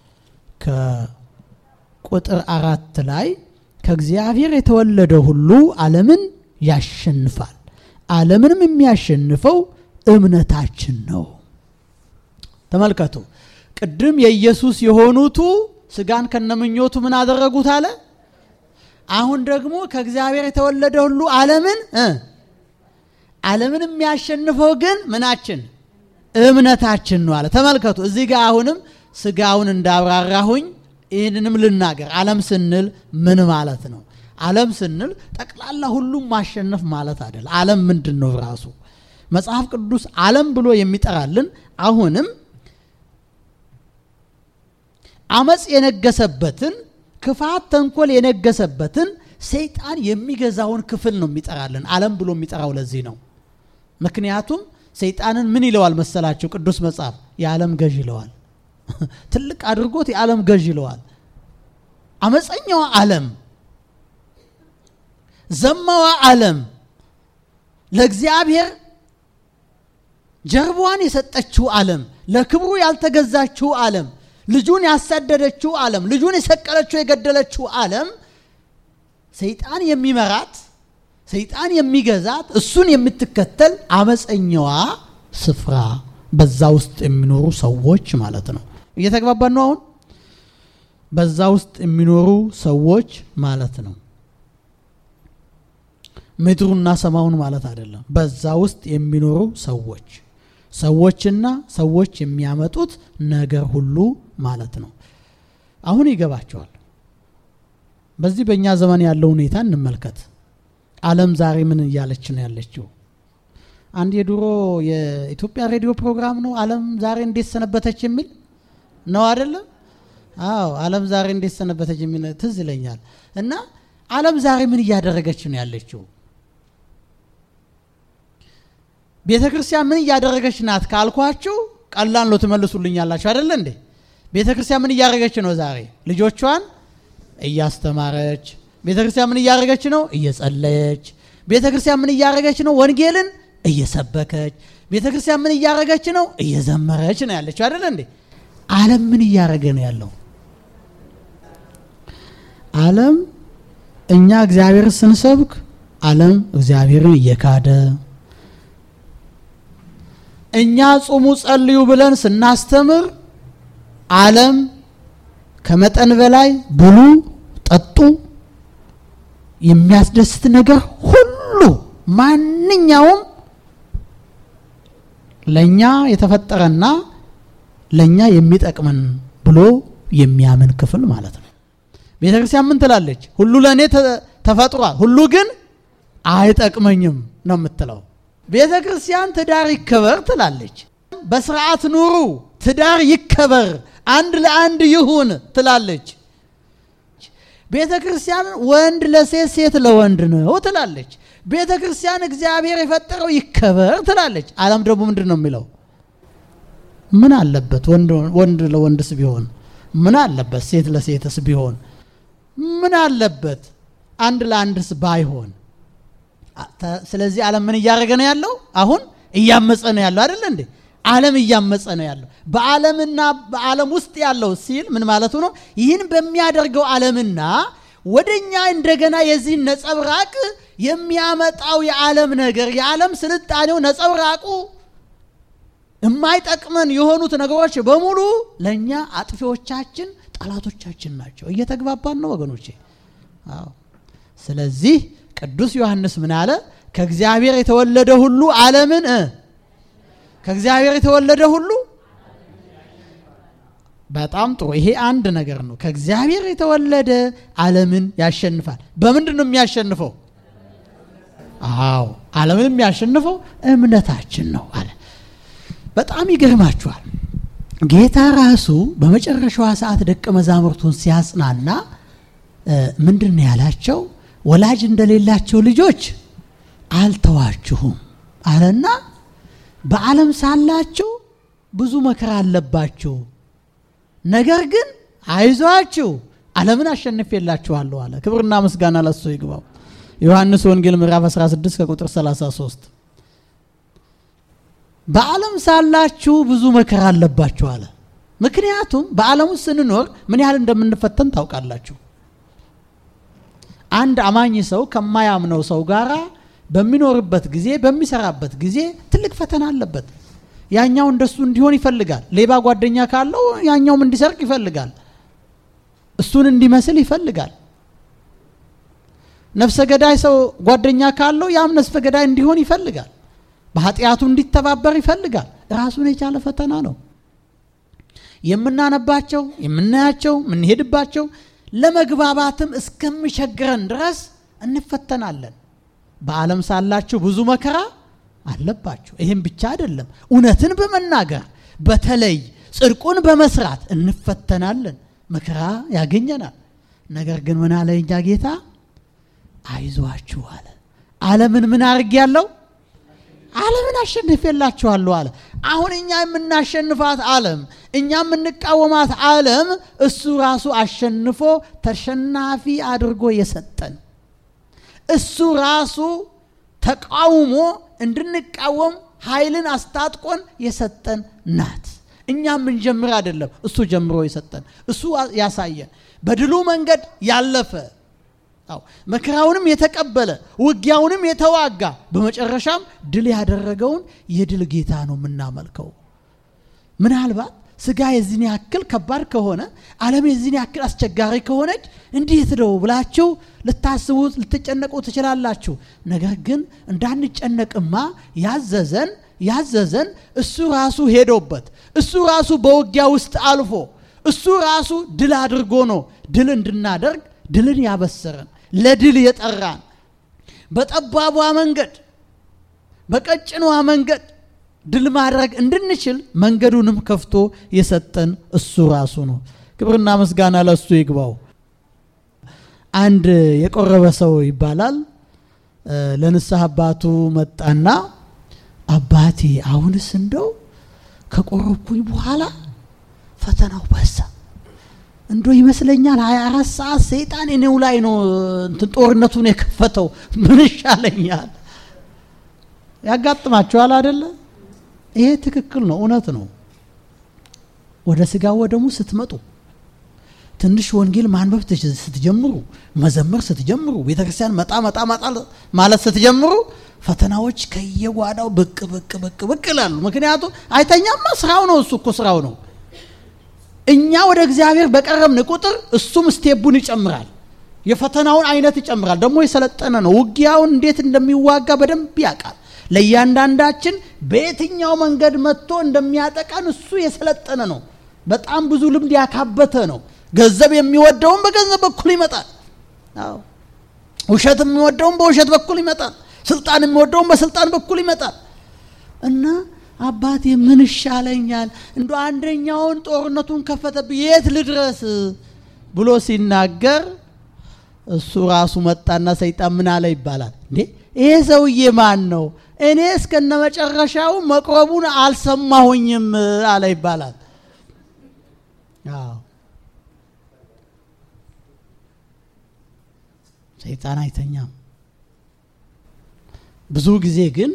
ከቁጥር አራት ላይ ከእግዚአብሔር የተወለደ ሁሉ ዓለምን ያሸንፋል፣ ዓለምንም የሚያሸንፈው እምነታችን ነው። ተመልከቱ። ቅድም የኢየሱስ የሆኑቱ ስጋን ከነምኞቱ ምን አደረጉት አለ። አሁን ደግሞ ከእግዚአብሔር የተወለደ ሁሉ ዓለምን ዓለምን የሚያሸንፈው ግን ምናችን እምነታችን ነው አለ። ተመልከቱ እዚህ ጋር አሁንም ስጋውን እንዳብራራሁኝ ይህንንም ልናገር። ዓለም ስንል ምን ማለት ነው? ዓለም ስንል ጠቅላላ ሁሉም ማሸነፍ ማለት አይደል። ዓለም ምንድን ነው ራሱ? መጽሐፍ ቅዱስ ዓለም ብሎ የሚጠራልን አሁንም አመፅ የነገሰበትን ክፋት፣ ተንኮል የነገሰበትን ሰይጣን የሚገዛውን ክፍል ነው የሚጠራልን ዓለም ብሎ የሚጠራው ለዚህ ነው። ምክንያቱም ሰይጣንን ምን ይለዋል መሰላችሁ? ቅዱስ መጽሐፍ የዓለም ገዥ ይለዋል። ትልቅ አድርጎት የዓለም ገዥ ይለዋል። አመፀኛዋ ዓለም፣ ዘማዋ ዓለም፣ ለእግዚአብሔር ጀርባዋን የሰጠችው ዓለም፣ ለክብሩ ያልተገዛችው ዓለም፣ ልጁን ያሳደደችው ዓለም፣ ልጁን የሰቀለችው የገደለችው ዓለም ሰይጣን የሚመራት ሰይጣን የሚገዛት እሱን የምትከተል አመፀኛዋ ስፍራ በዛ ውስጥ የሚኖሩ ሰዎች ማለት ነው። እየተግባባን ነው። አሁን በዛ ውስጥ የሚኖሩ ሰዎች ማለት ነው። ምድሩና ሰማዩን ማለት አይደለም። በዛ ውስጥ የሚኖሩ ሰዎች ሰዎችና ሰዎች የሚያመጡት ነገር ሁሉ ማለት ነው። አሁን ይገባቸዋል። በዚህ በእኛ ዘመን ያለው ሁኔታ እንመልከት። ዓለም ዛሬ ምን እያለች ነው ያለችው? አንድ የድሮ የኢትዮጵያ ሬዲዮ ፕሮግራም ነው ዓለም ዛሬ እንዴት ሰነበተች የሚል ነው አይደለም? አዎ ዓለም ዛሬ እንዴት ሰነበተች የሚል ትዝ ይለኛል። እና ዓለም ዛሬ ምን እያደረገች ነው ያለችው? ቤተ ክርስቲያን ምን እያደረገች ናት ካልኳችሁ ቀላል ነው ትመልሱልኛላችሁ አይደለ እንዴ? ቤተ ክርስቲያን ምን እያደረገች ነው ዛሬ? ልጆቿን እያስተማረች ቤተ ክርስቲያን ምን እያደረገች ነው? እየጸለየች። ቤተ ክርስቲያን ምን እያደረገች ነው? ወንጌልን እየሰበከች። ቤተ ክርስቲያን ምን እያደረገች ነው? እየዘመረች ነው ያለችው አይደለ እንዴ? ዓለም ምን እያደረገ ነው ያለው? ዓለም እኛ እግዚአብሔር ስንሰብክ ዓለም እግዚአብሔርን እየካደ እኛ ጹሙ ጸልዩ ብለን ስናስተምር ዓለም ከመጠን በላይ ብሉ፣ ጠጡ፣ የሚያስደስት ነገር ሁሉ ማንኛውም ለእኛ የተፈጠረና ለእኛ የሚጠቅመን ብሎ የሚያምን ክፍል ማለት ነው። ቤተ ክርስቲያን ምን ትላለች? ሁሉ ለእኔ ተፈጥሯል፣ ሁሉ ግን አይጠቅመኝም ነው የምትለው። ቤተ ክርስቲያን ትዳር ይከበር ትላለች። በስርዓት ኑሩ፣ ትዳር ይከበር፣ አንድ ለአንድ ይሁን ትላለች። ቤተ ክርስቲያን ወንድ ለሴት ሴት ለወንድ ነው ትላለች። ቤተ ክርስቲያን እግዚአብሔር የፈጠረው ይከበር ትላለች። ዓለም ደግሞ ምንድን ነው የሚለው? ምን አለበት ወንድ ለወንድስ ቢሆን ምን አለበት? ሴት ለሴትስ ቢሆን ምን አለበት? አንድ ለአንድስ ባይሆን። ስለዚህ ዓለም ምን እያደረገ ነው ያለው? አሁን እያመፀ ነው ያለው አይደለ እንዴ? ዓለም እያመፀ ነው ያለው። በዓለምና በዓለም ውስጥ ያለው ሲል ምን ማለቱ ነው? ይህን በሚያደርገው ዓለምና ወደኛ እንደገና የዚህን ነጸብራቅ የሚያመጣው የዓለም ነገር የዓለም ስልጣኔው ነጸብራቁ የማይጠቅመን የሆኑት ነገሮች በሙሉ ለእኛ አጥፊዎቻችን፣ ጠላቶቻችን ናቸው። እየተግባባን ነው ወገኖቼ? አዎ። ስለዚህ ቅዱስ ዮሐንስ ምን አለ? ከእግዚአብሔር የተወለደ ሁሉ ዓለምን ከእግዚአብሔር የተወለደ ሁሉ በጣም ጥሩ። ይሄ አንድ ነገር ነው። ከእግዚአብሔር የተወለደ ዓለምን ያሸንፋል። በምንድን ነው የሚያሸንፈው? አዎ ዓለምን የሚያሸንፈው እምነታችን ነው አለ። በጣም ይገርማችኋል። ጌታ ራሱ በመጨረሻዋ ሰዓት ደቀ መዛሙርቱን ሲያጽናና ምንድን ነው ያላቸው? ወላጅ እንደሌላቸው ልጆች አልተዋችሁም አለና በዓለም ሳላችሁ ብዙ መከራ አለባችሁ፣ ነገር ግን አይዟችሁ ዓለምን አሸንፌላችኋለሁ አለ። ክብርና ምስጋና ለሱ ይግባው። ዮሐንስ ወንጌል ምዕራፍ 16 ከቁጥር 33 በዓለም ሳላችሁ ብዙ መከራ አለባችሁ አለ። ምክንያቱም በዓለም ውስጥ ስንኖር ምን ያህል እንደምንፈተን ታውቃላችሁ። አንድ አማኝ ሰው ከማያምነው ሰው ጋር በሚኖርበት ጊዜ በሚሰራበት ጊዜ ትልቅ ፈተና አለበት። ያኛው እንደሱ እንዲሆን ይፈልጋል። ሌባ ጓደኛ ካለው ያኛውም እንዲሰርቅ ይፈልጋል። እሱን እንዲመስል ይፈልጋል። ነፍሰ ገዳይ ሰው ጓደኛ ካለው ያም ነፍሰ ገዳይ እንዲሆን ይፈልጋል። በኃጢአቱ እንዲተባበር ይፈልጋል። ራሱን የቻለ ፈተና ነው። የምናነባቸው፣ የምናያቸው፣ የምንሄድባቸው ለመግባባትም እስከሚቸግረን ድረስ እንፈተናለን። በዓለም ሳላችሁ ብዙ መከራ አለባችሁ። ይህም ብቻ አይደለም፣ እውነትን በመናገር በተለይ ጽድቁን በመስራት እንፈተናለን። መከራ ያገኘናል። ነገር ግን ምን አለ እኛ ጌታ? አይዟችሁ አለ። ዓለምን ምን አድርግ ያለው ዓለምን አሸንፌላችኋለሁ አለ። አሁን እኛ የምናሸንፋት ዓለም እኛ የምንቃወማት ዓለም እሱ ራሱ አሸንፎ ተሸናፊ አድርጎ የሰጠን እሱ ራሱ ተቃውሞ እንድንቃወም ኃይልን አስታጥቆን የሰጠን ናት። እኛ የምንጀምር አይደለም፣ እሱ ጀምሮ የሰጠን እሱ ያሳየን በድሉ መንገድ ያለፈ አዎ መከራውንም የተቀበለ ውጊያውንም የተዋጋ በመጨረሻም ድል ያደረገውን የድል ጌታ ነው የምናመልከው። ምናልባት ስጋ የዚህን ያክል ከባድ ከሆነ ዓለም የዚህን ያክል አስቸጋሪ ከሆነች እንዴት ነው ብላችሁ ልታስቡ ልትጨነቁ ትችላላችሁ። ነገር ግን እንዳንጨነቅማ ያዘዘን ያዘዘን እሱ ራሱ ሄዶበት እሱ ራሱ በውጊያ ውስጥ አልፎ እሱ ራሱ ድል አድርጎ ነው ድል እንድናደርግ ድልን ያበሰረን ለድል የጠራን በጠባቧ መንገድ በቀጭኗ መንገድ ድል ማድረግ እንድንችል መንገዱንም ከፍቶ የሰጠን እሱ ራሱ ነው። ክብርና ምስጋና ለእሱ ይግባው። አንድ የቆረበ ሰው ይባላል ለንስሐ አባቱ መጣና አባቴ አሁንስ እንደው ከቆረብኩኝ በኋላ ፈተናው በዛ እንዶ ይመስለኛል ሀያ አራት ሰዓት ሰይጣን እኔው ላይ ነው እንትን ጦርነቱን የከፈተው። ምን ይሻለኛል? ያጋጥማችኋል አደለ? ይሄ ትክክል ነው፣ እውነት ነው። ወደ ስጋ ወደሙ ስትመጡ ትንሽ ወንጌል ማንበብ ስትጀምሩ፣ መዘመር ስትጀምሩ፣ ቤተ ክርስቲያን መጣ መጣ መጣ ማለት ስትጀምሩ ፈተናዎች ከየጓዳው ብቅ ብቅ ብቅ ብቅ ይላሉ። ምክንያቱም አይተኛማ፣ ስራው ነው። እሱ እኮ ስራው ነው። እኛ ወደ እግዚአብሔር በቀረብን ቁጥር እሱም ስቴቡን ይጨምራል። የፈተናውን አይነት ይጨምራል። ደግሞ የሰለጠነ ነው። ውጊያውን እንዴት እንደሚዋጋ በደንብ ያውቃል። ለእያንዳንዳችን በየትኛው መንገድ መጥቶ እንደሚያጠቃን እሱ የሰለጠነ ነው። በጣም ብዙ ልምድ ያካበተ ነው። ገንዘብ የሚወደውን በገንዘብ በኩል ይመጣል። አዎ ውሸት የሚወደውን በውሸት በኩል ይመጣል። ስልጣን የሚወደውን በስልጣን በኩል ይመጣል እና አባቴ ምን ይሻለኛል? እንደ አንደኛውን ጦርነቱን ከፈተብኝ የት ልድረስ ብሎ ሲናገር እሱ ራሱ መጣና ሰይጣን ምን አለ ይባላል። እንዴ ይሄ ሰውዬ ማን ነው? እኔ እስከነ መጨረሻው መቅረቡን አልሰማሁኝም አለ ይባላል። አዎ ሰይጣን አይተኛም። ብዙ ጊዜ ግን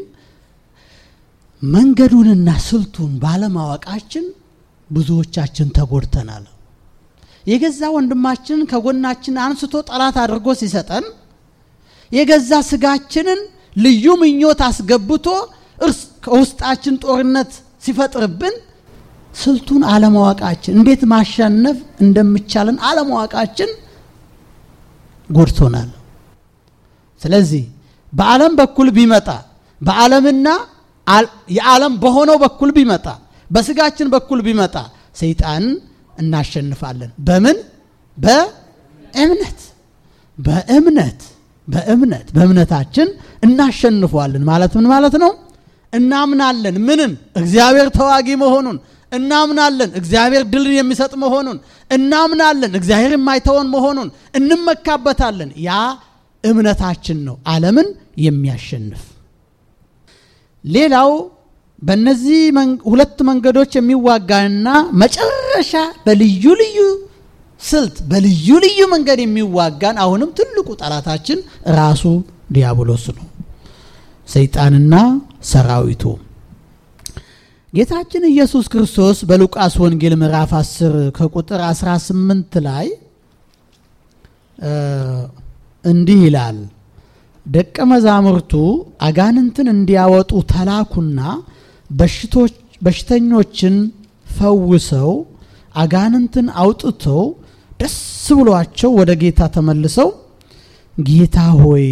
መንገዱንና ስልቱን ባለማወቃችን ብዙዎቻችን ተጎድተናል። የገዛ ወንድማችንን ከጎናችን አንስቶ ጠላት አድርጎ ሲሰጠን የገዛ ስጋችንን ልዩ ምኞት አስገብቶ እርስ ከውስጣችን ጦርነት ሲፈጥርብን ስልቱን አለማወቃችን፣ እንዴት ማሸነፍ እንደሚቻለን አለማወቃችን ጎድቶናል። ስለዚህ በዓለም በኩል ቢመጣ በዓለምና የዓለም በሆነው በኩል ቢመጣ በስጋችን በኩል ቢመጣ ሰይጣን እናሸንፋለን። በምን? በእምነት በእምነት በእምነት በእምነታችን እናሸንፈዋለን። ማለት ምን ማለት ነው? እናምናለን። ምንን? እግዚአብሔር ተዋጊ መሆኑን እናምናለን። እግዚአብሔር ድልን የሚሰጥ መሆኑን እናምናለን። እግዚአብሔር የማይተወን መሆኑን እንመካበታለን። ያ እምነታችን ነው ዓለምን የሚያሸንፍ። ሌላው በእነዚህ ሁለት መንገዶች የሚዋጋና መጨረሻ በልዩ ልዩ ስልት በልዩ ልዩ መንገድ የሚዋጋን አሁንም ትልቁ ጠላታችን ራሱ ዲያብሎስ ነው፣ ሰይጣንና ሰራዊቱ። ጌታችን ኢየሱስ ክርስቶስ በሉቃስ ወንጌል ምዕራፍ 10 ከቁጥር 18 ላይ እንዲህ ይላል፣ ደቀ መዛሙርቱ አጋንንትን እንዲያወጡ ተላኩና በሽተኞችን ፈውሰው አጋንንትን አውጥተው ደስ ብሏቸው ወደ ጌታ ተመልሰው ጌታ ሆይ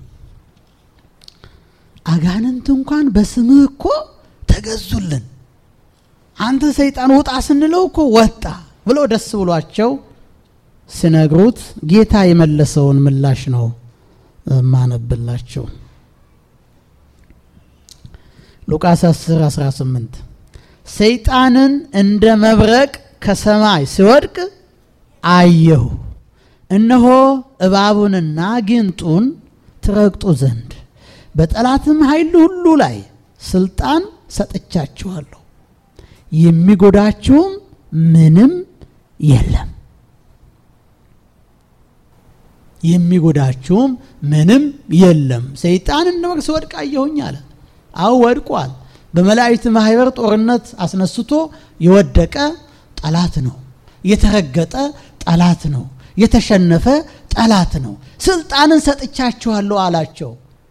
አጋንንት እንኳን በስምህ እኮ ተገዙልን፣ አንተ ሰይጣን ውጣ ስንለው እኮ ወጣ ብሎ ደስ ብሏቸው ሲነግሩት ጌታ የመለሰውን ምላሽ ነው ማነብላቸው። ሉቃስ 10 18 ሰይጣንን እንደ መብረቅ ከሰማይ ሲወድቅ አየሁ፣ እነሆ እባቡንና ጊንጡን ትረግጡ ዘንድ በጠላትም ኃይል ሁሉ ላይ ስልጣን ሰጥቻችኋለሁ፣ የሚጎዳችሁም ምንም የለም የሚጎዳችሁም ምንም የለም። ሰይጣን እንደ መብረቅ ሲወድቅ አየሁኝ አለ። አዎ ወድቋል። በመላእክት ማህበር ጦርነት አስነስቶ የወደቀ ጠላት ነው። የተረገጠ ጠላት ነው። የተሸነፈ ጠላት ነው። ስልጣንን ሰጥቻችኋለሁ አላቸው።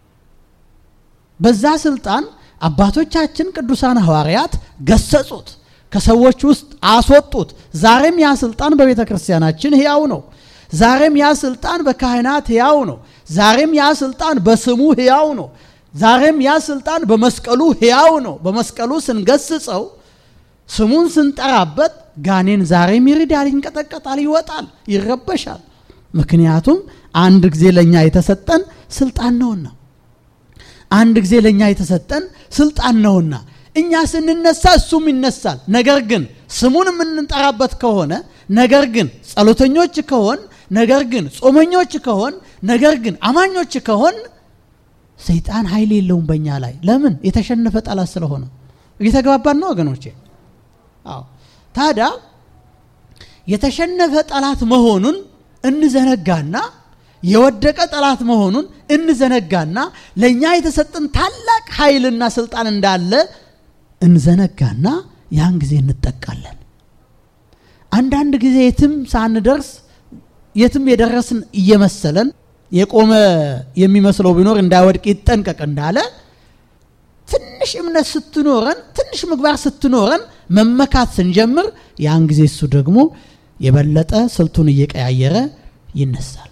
በዛ ስልጣን አባቶቻችን ቅዱሳን ሐዋርያት ገሰጹት፣ ከሰዎች ውስጥ አስወጡት። ዛሬም ያ ስልጣን በቤተ ክርስቲያናችን ሕያው ነው። ዛሬም ያ ስልጣን በካህናት ሕያው ነው። ዛሬም ያ ስልጣን በስሙ ሕያው ነው። ዛሬም ያ ስልጣን በመስቀሉ ሕያው ነው። በመስቀሉ ስንገስጸው ስሙን ስንጠራበት ጋኔን ዛሬም ይርዳል፣ ይንቀጠቀጣል፣ ይወጣል፣ ይረበሻል። ምክንያቱም አንድ ጊዜ ለእኛ የተሰጠን ስልጣን ነውና አንድ ጊዜ ለእኛ የተሰጠን ስልጣን ነውና እኛ ስንነሳ እሱም ይነሳል። ነገር ግን ስሙን የምንጠራበት ከሆነ ነገር ግን ጸሎተኞች ከሆን ነገር ግን ጾመኞች ከሆን ነገር ግን አማኞች ከሆን ሰይጣን ኃይል የለውም በእኛ ላይ። ለምን? የተሸነፈ ጠላት ስለሆነ። እየተግባባን ነው ወገኖቼ? አዎ። ታዲያ የተሸነፈ ጠላት መሆኑን እንዘነጋና የወደቀ ጠላት መሆኑን እንዘነጋና ለእኛ የተሰጠን ታላቅ ኃይልና ስልጣን እንዳለ እንዘነጋና ያን ጊዜ እንጠቃለን። አንዳንድ ጊዜ የትም ሳንደርስ የትም የደረስን እየመሰለን የቆመ የሚመስለው ቢኖር እንዳይወድቅ ይጠንቀቅ እንዳለ ትንሽ እምነት ስትኖረን ትንሽ ምግባር ስትኖረን መመካት ስንጀምር ያን ጊዜ እሱ ደግሞ የበለጠ ስልቱን እየቀያየረ ይነሳል።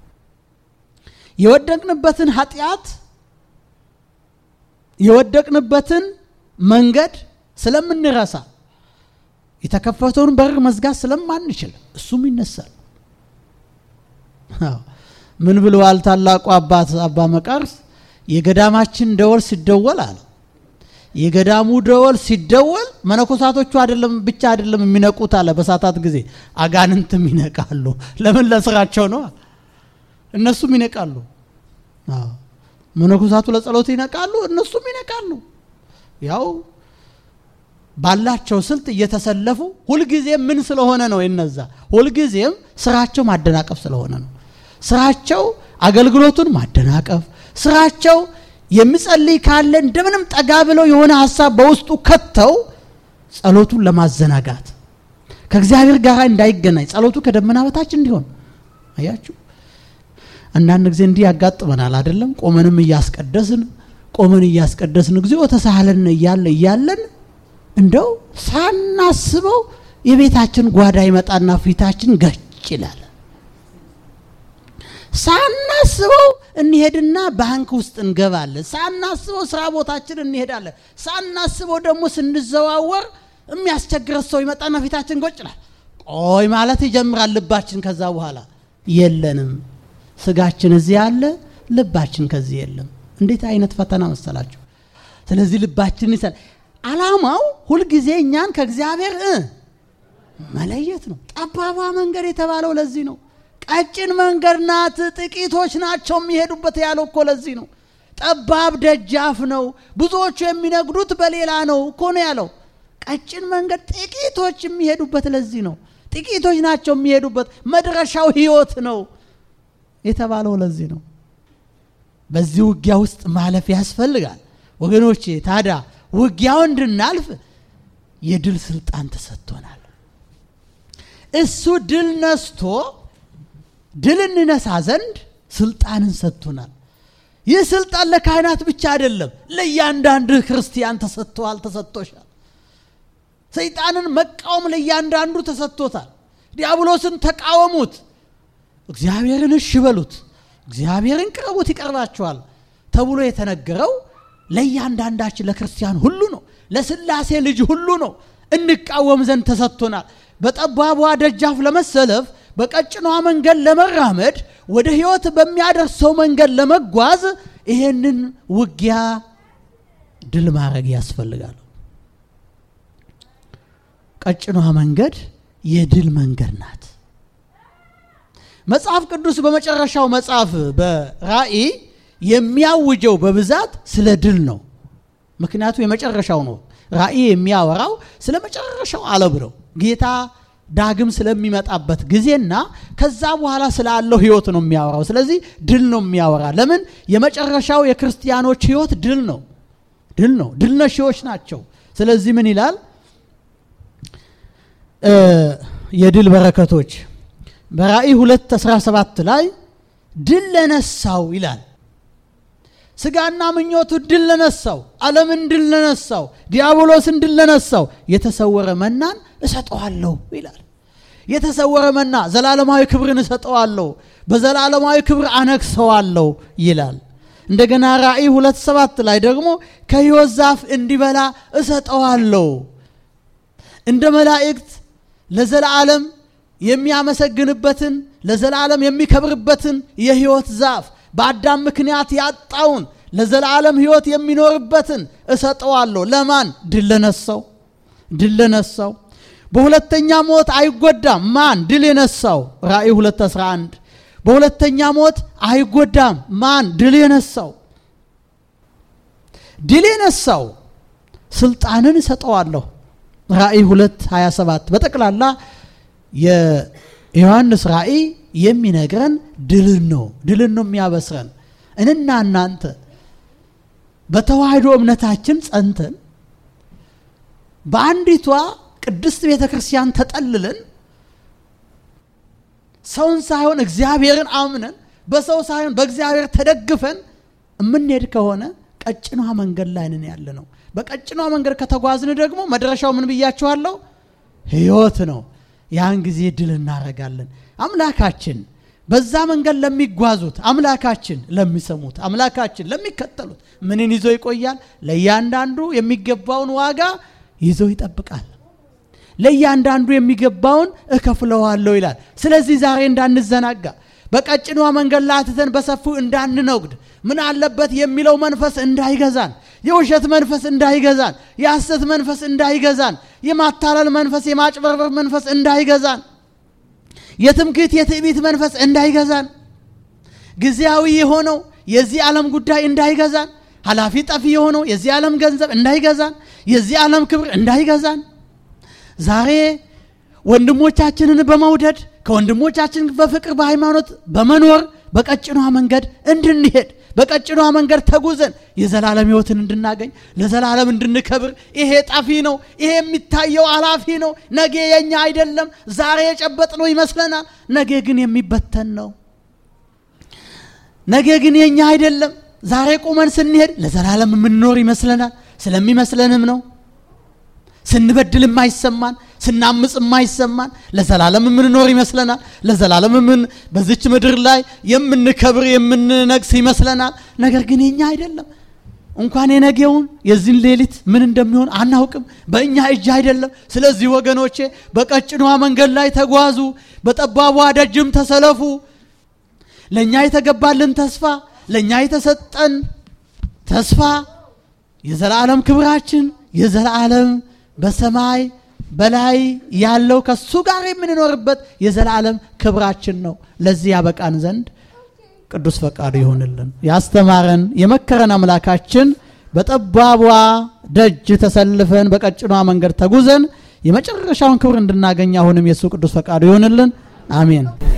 የወደቅንበትን ኃጢአት የወደቅንበትን መንገድ ስለምንረሳ የተከፈተውን በር መዝጋት ስለማንችል እሱም ይነሳል። ምን ብለዋል ታላቁ አባት አባ መቃርስ? የገዳማችን ደወል ሲደወል አለ የገዳሙ ደወል ሲደወል መነኮሳቶቹ አይደለም ብቻ አይደለም የሚነቁት አለ። በሳታት ጊዜ አጋንንትም ይነቃሉ። ለምን? ለስራቸው ነው። እነሱም ይነቃሉ። መነኮሳቱ ለጸሎት ይነቃሉ፣ እነሱም ይነቃሉ። ያው ባላቸው ስልት እየተሰለፉ ሁልጊዜም ምን ስለሆነ ነው የነዛ ሁልጊዜም ስራቸው ማደናቀፍ ስለሆነ ነው። ስራቸው አገልግሎቱን ማደናቀፍ፣ ስራቸው የሚጸልይ ካለ እንደምንም ጠጋ ብለው የሆነ ሀሳብ በውስጡ ከተው ጸሎቱን ለማዘናጋት ከእግዚአብሔር ጋር እንዳይገናኝ ጸሎቱ ከደመና በታች እንዲሆን አያችሁ። አንዳንድ ጊዜ እንዲህ ያጋጥመናል አይደለም? ቆመንም እያስቀደስን ቆመን እያስቀደስን ጊዜ ተሳሃለን እያለ እያለን እንደው ሳናስበው የቤታችን ጓዳ ይመጣና ፊታችን ገጭ ይላል። ሳናስበው እንሄድና ባንክ ውስጥ እንገባለን። ሳናስበው ስራ ቦታችን እንሄዳለን። ሳናስበው ደግሞ ስንዘዋወር የሚያስቸግረት ሰው ይመጣና ፊታችን ጎጭ ይላል። ቆይ ማለት ይጀምራል ልባችን። ከዛ በኋላ የለንም። ስጋችን እዚህ አለ፣ ልባችን ከዚህ የለም። እንዴት አይነት ፈተና መሰላችሁ! ስለዚህ ልባችን ይሰል አላማው ሁልጊዜ እኛን ከእግዚአብሔር መለየት ነው። ጠባቧ መንገድ የተባለው ለዚህ ነው። ቀጭን መንገድ ናት፣ ጥቂቶች ናቸው የሚሄዱበት ያለው እኮ ለዚህ ነው። ጠባብ ደጃፍ ነው፣ ብዙዎቹ የሚነግዱት በሌላ ነው እኮ ነው ያለው። ቀጭን መንገድ ጥቂቶች የሚሄዱበት ለዚህ ነው። ጥቂቶች ናቸው የሚሄዱበት፣ መድረሻው ሕይወት ነው የተባለው ለዚህ ነው። በዚህ ውጊያ ውስጥ ማለፍ ያስፈልጋል ወገኖቼ። ታዲያ ውጊያው እንድናልፍ የድል ስልጣን ተሰጥቶናል። እሱ ድል ነስቶ ድል እንነሳ ዘንድ ስልጣንን ሰጥቶናል። ይህ ስልጣን ለካህናት ብቻ አይደለም፣ ለእያንዳንድ ክርስቲያን ተሰጥተዋል፣ ተሰጥቶሻል። ሰይጣንን መቃወም ለእያንዳንዱ ተሰጥቶታል። ዲያብሎስን ተቃወሙት፣ እግዚአብሔርን እሺ በሉት፣ እግዚአብሔርን ቅረቡት ይቀርባችኋል ተብሎ የተነገረው ለእያንዳንዳችን ለክርስቲያን ሁሉ ነው። ለስላሴ ልጅ ሁሉ ነው። እንቃወም ዘንድ ተሰጥቶናል። በጠባቧ ደጃፍ ለመሰለፍ በቀጭኗ መንገድ ለመራመድ ወደ ሕይወት በሚያደርሰው መንገድ ለመጓዝ ይሄንን ውጊያ ድል ማድረግ ያስፈልጋል። ቀጭኗ መንገድ የድል መንገድ ናት። መጽሐፍ ቅዱስ በመጨረሻው መጽሐፍ በራእይ የሚያውጀው በብዛት ስለ ድል ነው። ምክንያቱ የመጨረሻው ነው። ራእይ የሚያወራው ስለ መጨረሻው ዓለም ነው። ጌታ ዳግም ስለሚመጣበት ጊዜና ከዛ በኋላ ስላለው ህይወት ነው የሚያወራው። ስለዚህ ድል ነው የሚያወራ። ለምን? የመጨረሻው የክርስቲያኖች ህይወት ድል ነው። ድል ነው። ድል ነሺዎች ናቸው። ስለዚህ ምን ይላል? የድል በረከቶች በራእይ 2 17 ላይ ድል ለነሳው ይላል። ስጋና ምኞቱ ድል ለነሳው፣ ዓለምን ድል ለነሳው፣ ዲያብሎስን ድል ለነሳው የተሰወረ መናን እሰጠዋለሁ ይላል። የተሰወረ መና ዘላለማዊ ክብርን እሰጠዋለሁ፣ በዘላለማዊ ክብር አነግሰዋለሁ ይላል። እንደገና ራእይ ሁለት ሰባት ላይ ደግሞ ከሕይወት ዛፍ እንዲበላ እሰጠዋለሁ፣ እንደ መላእክት ለዘላለም የሚያመሰግንበትን ለዘላለም የሚከብርበትን የሕይወት ዛፍ በአዳም ምክንያት ያጣውን ለዘላለም ሕይወት የሚኖርበትን እሰጠዋለሁ። ለማን? ድል ለነሳው። ድል ለነሳው በሁለተኛ ሞት አይጎዳም። ማን? ድል የነሳው። ራእይ 211 በሁለተኛ ሞት አይጎዳም። ማን? ድል የነሳው። ድል የነሳው ስልጣንን እሰጠዋለሁ። ራእይ 227 በጠቅላላ የዮሐንስ ራእይ የሚነግረን ድልን ነው። ድልን ነው የሚያበስረን። እንና እናንተ በተዋህዶ እምነታችን ጸንተን በአንዲቷ ቅድስት ቤተ ክርስቲያን ተጠልለን ሰውን ሳይሆን እግዚአብሔርን አምነን በሰው ሳይሆን በእግዚአብሔር ተደግፈን የምንሄድ ከሆነ ቀጭኗ መንገድ ላይ ነን ያለ ነው። በቀጭኗ መንገድ ከተጓዝን ደግሞ መድረሻው ምን ብያችኋለሁ? ሕይወት ነው። ያን ጊዜ ድል እናደርጋለን። አምላካችን በዛ መንገድ ለሚጓዙት አምላካችን ለሚሰሙት አምላካችን ለሚከተሉት ምንን ይዞ ይቆያል? ለእያንዳንዱ የሚገባውን ዋጋ ይዞ ይጠብቃል። ለእያንዳንዱ የሚገባውን እከፍለዋለሁ ይላል። ስለዚህ ዛሬ እንዳንዘናጋ በቀጭኗ መንገድ ላይ አትተን በሰፊው እንዳንነጉድ ምን አለበት የሚለው መንፈስ እንዳይገዛን፣ የውሸት መንፈስ እንዳይገዛን፣ የሐሰት መንፈስ እንዳይገዛን፣ የማታለል መንፈስ፣ የማጭበርበር መንፈስ እንዳይገዛን፣ የትምክህት የትዕቢት መንፈስ እንዳይገዛን፣ ጊዜያዊ የሆነው የዚህ ዓለም ጉዳይ እንዳይገዛን፣ ኃላፊ ጠፊ የሆነው የዚህ ዓለም ገንዘብ እንዳይገዛን፣ የዚህ ዓለም ክብር እንዳይገዛን ዛሬ ወንድሞቻችንን በመውደድ ከወንድሞቻችን በፍቅር በሃይማኖት በመኖር በቀጭኗ መንገድ እንድንሄድ በቀጭኗ መንገድ ተጉዘን የዘላለም ሕይወትን እንድናገኝ ለዘላለም እንድንከብር። ይሄ ጠፊ ነው። ይሄ የሚታየው አላፊ ነው። ነገ የኛ አይደለም። ዛሬ የጨበጥነው ይመስለናል። ነገ ግን የሚበተን ነው። ነገ ግን የኛ አይደለም። ዛሬ ቁመን ስንሄድ ለዘላለም የምንኖር ይመስለናል። ስለሚመስለንም ነው ስንበድል የማይሰማን ስናምፅ የማይሰማን ለዘላለም የምንኖር ይመስለናል። ለዘላለም ምን በዚች ምድር ላይ የምንከብር የምንነግስ ይመስለናል። ነገር ግን የኛ አይደለም። እንኳን የነገውን የዚህን ሌሊት ምን እንደሚሆን አናውቅም። በእኛ እጅ አይደለም። ስለዚህ ወገኖቼ በቀጭኗ መንገድ ላይ ተጓዙ፣ በጠባቧ ደጅም ተሰለፉ። ለእኛ የተገባልን ተስፋ ለእኛ የተሰጠን ተስፋ የዘላለም ክብራችን የዘላለም በሰማይ በላይ ያለው ከሱ ጋር የምንኖርበት የዘላለም ክብራችን ነው። ለዚህ ያበቃን ዘንድ ቅዱስ ፈቃዱ ይሆንልን። ያስተማረን የመከረን አምላካችን በጠባቧ ደጅ ተሰልፈን በቀጭኗ መንገድ ተጉዘን የመጨረሻውን ክብር እንድናገኝ አሁንም የእሱ ቅዱስ ፈቃዱ ይሆንልን። አሜን።